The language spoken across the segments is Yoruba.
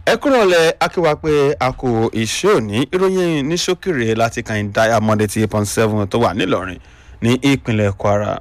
ẹ kúrò lẹ akíwá pé a kò ìṣe òní ìròyìn ní ṣókèrè láti kàn diamond eighty point seven tó wà nílọrin ní ìpínlẹ̀ kwara.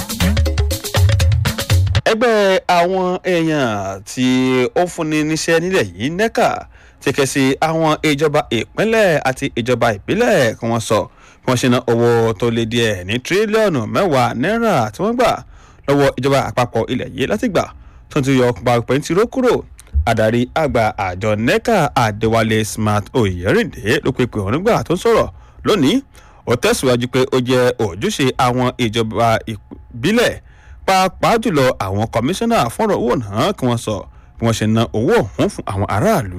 ẹgbẹ́ àwọn èèyàn tí ó fúnni níṣẹ́ nílẹ̀ yìí nẹ́ka ti ké sí àwọn ìjọba ìpínlẹ̀ àti ìjọba ìbílẹ̀ kí wọ́n sọ bí wọ́n ṣe ná owó tó lé díẹ̀ ní tírílíọ̀nù mẹ́wàá náírà tí wọ́n gbà lọ́wọ́ ìjọba àpapọ̀ ilẹ̀ yìí láti gbà tó ti yọ ọkùnrin pẹ̀ntìró kúrò adarí àgbà àjọ neca adéwálé smart oyèrìndé ló pe pé òun nígbà tó ń sọ̀rọ̀ lónìí ó tẹ̀síwájú pé ó jẹ́ ojúṣe àwọn ìjọba ìbílẹ̀ pàápàá jùlọ àwọn kọmíṣánná fọ́nrán owó náà kí wọ́n sọ bí wọ́n ṣe ná owó ọ̀hún fún àwọn aráàlú.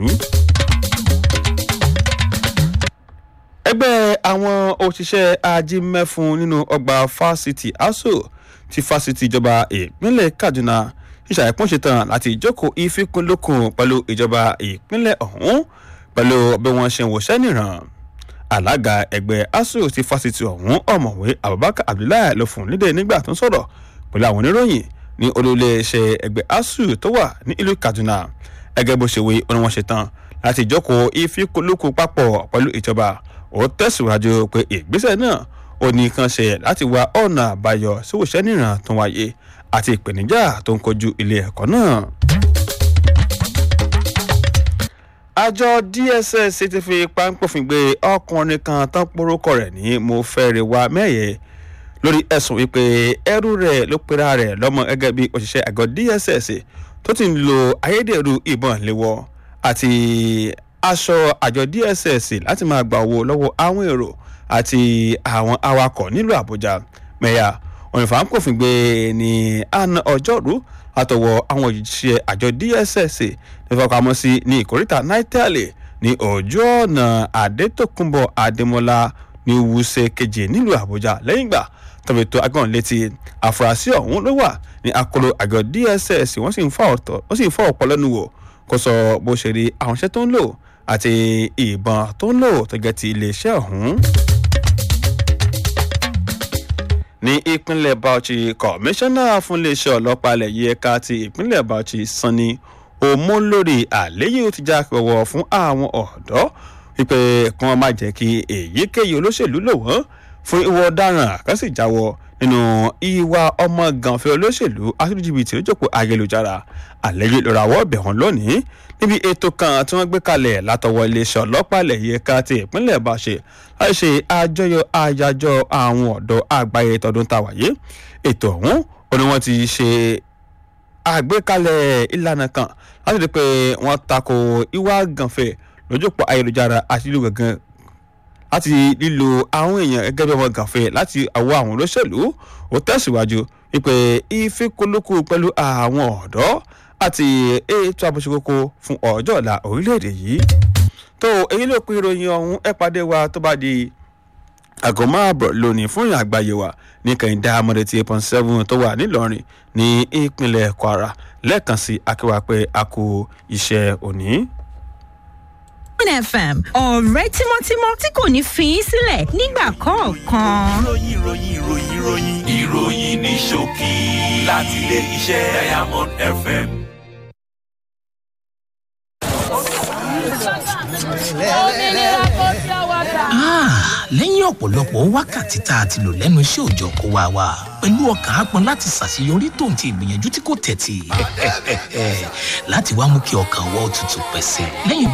ẹgbẹ́ àwọn òṣìṣẹ́ ajímẹ́fun nínú ọgbà fásitì aso ti fásitì ìjọba ìpínlẹ̀ kaduna ìṣàìpọ́n ṣetán láti ìjókòó ìfikùnlukùn pẹ̀lú ìjọba ìpínlẹ̀ ọ̀hún pẹ̀lú bí wọ́n ṣe ń wòṣẹ́ nìran alága ẹgbẹ́ asu ti fásitì ọ̀hún ọ̀mọ̀wé abubakar abdullahi ló fún lédè nígbà tó ń sọ̀rọ̀ pẹ̀lú àwọn oníròyìn ní olóléeṣẹ́ ẹgbẹ́ asu tó wà ní ìlú kaduna ẹgẹ́ bó ṣe wí ó ní wọ́n ṣetán láti ìjókòó ìfikùnlukùn papọ̀ pẹ̀lú ìjọba ó tẹ̀síwájú pé ìgbésẹ̀ náà ó ní kan ṣe láti wá ọ̀nà àbáyọ síwòṣẹ́ nìran tó wáyé àti ìpèníjà tó ń kojú ilé ẹ̀kọ́ náà. àjọ dss ti fi páńpọ̀fìn gbé ọkùnrin kan tán porúkọ rẹ̀ ní mo fẹ́rẹ̀ wá mẹ́yẹ lórí ẹ̀sùn wípé ẹrú rẹ̀ ló pera rẹ̀ lọ́mọ gẹ́gẹ́ bí òṣìṣẹ́ àgọ́ dss tó ti ń lo ayédèrú ìbọn léwọ́ àti aṣọ àjọ dss láti máa gba owó lọ́wọ́ àwọn èrò àti àwọn awakọ̀ nílùú àbújá mẹ́yà òyìnbó gbé ní àná ọjọ́rú àtọwọ́ àwọn òṣìṣẹ́ àjọ dss nífọkàmọ́sí ní ìkóríta naitali ní ojú ọ̀nà adétòkùnbọ̀ adémọlá ní wúṣẹ́ keje nílùú àbújá lẹ́yìn ìgbà tọ́bi tó agbọ̀n létí àfúrásì ọ̀hún ló wà ní akọlọ àjọ dss wọ́n sì ń fọ́ ọ̀pọ̀ lẹ́nu wò kó sọ bó ṣe rí àwọn iṣẹ́ tó ń lò àti ìbọn tó ń lò tó jẹ́ ti iléeṣẹ́ ọ̀hún ní ìpínlẹ̀ bauchi kọmíṣánná fún iléeṣẹ́ ọlọ́pàá ilẹ̀ yìí ẹ̀ka ti ìpínlẹ̀ bauchi sanni omolori àléyé ti já pẹ̀wọ̀ fún àwọn ọ̀dọ́ wípé kí wọ́n má jẹ́ kí èyíkéyìí olóṣèlú lò wọ́n fún ìwọ ọ̀daràn kan sì jáwọ́ nínú ìwà ọmọ gànfẹ́ olóṣèlú àtúndìjìbìtì lójókòó ayélujára àléyé ló rawọ́ ọ̀bẹ̀ hàn lónìí níbi ètò kan tí wọ́n gbé kalẹ̀ látọwọ́ iléeṣẹ́ ọlọ́pàá ilẹ̀ yìí ẹ̀ka ti ìpínlẹ̀ bauchi láti ṣe àjọyọ̀ àyájọ́ àwọn ọ̀dọ́ àgbáyé tọdún tàwáyé ètò ọ̀hún ó ní wọ́n ti ṣe àgbékalẹ̀ ìlànà kan láti rí i pé wọ́n tako ìwà gànfẹ́ lójúpọ̀ ayélujára àti lílo gàngàn láti lílo àwọn èèyàn gẹ́gẹ́ bí ọmọ gànfẹ́ láti àwọ àwọn olóṣèlú ó tẹ̀síwájú wípé ìfikùnlukù pẹ̀lú àwọn ọ̀dọ́ àti ètò àbòṣekókó fún ọjọ́ ọ̀la orílẹ̀-èdè yìí tó èyí ló pin ìròyìn ọ̀hún ẹ pàdé wa tó bá di àgọ́ máàbọ̀ lónìí fún ìrìn àgbáyé wa ní kẹ́hìndé amọ̀dé tí eight point seven tó wà nílọrin ní ìpínlẹ̀ kwara lẹ́ẹ̀kan sí akéwà pé a kú iṣẹ́ òní. fm ọ̀rẹ́ tímọ́tímọ́ tí kò ní fi í sílẹ̀ nígbà kọ̀ọ̀kan. ìròyìn ìròyìn ìròyìn ìròyìn ìròyìn ní ṣókí láti ilé iṣẹ́ diamond fm. lẹ́yìn ọ̀pọ̀lọpọ̀ wákàtí tá a ti lò lẹ́nu iṣẹ́ òòjọ́ kó wa wá pẹ̀lú ọkàn ápọn láti ṣàṣeyọrí tó ń ti ìgbìyànjú tí kò tẹ̀tì láti wá mú kí ọkàn wọ́ tutù pẹ̀sẹ̀ lẹ́yìn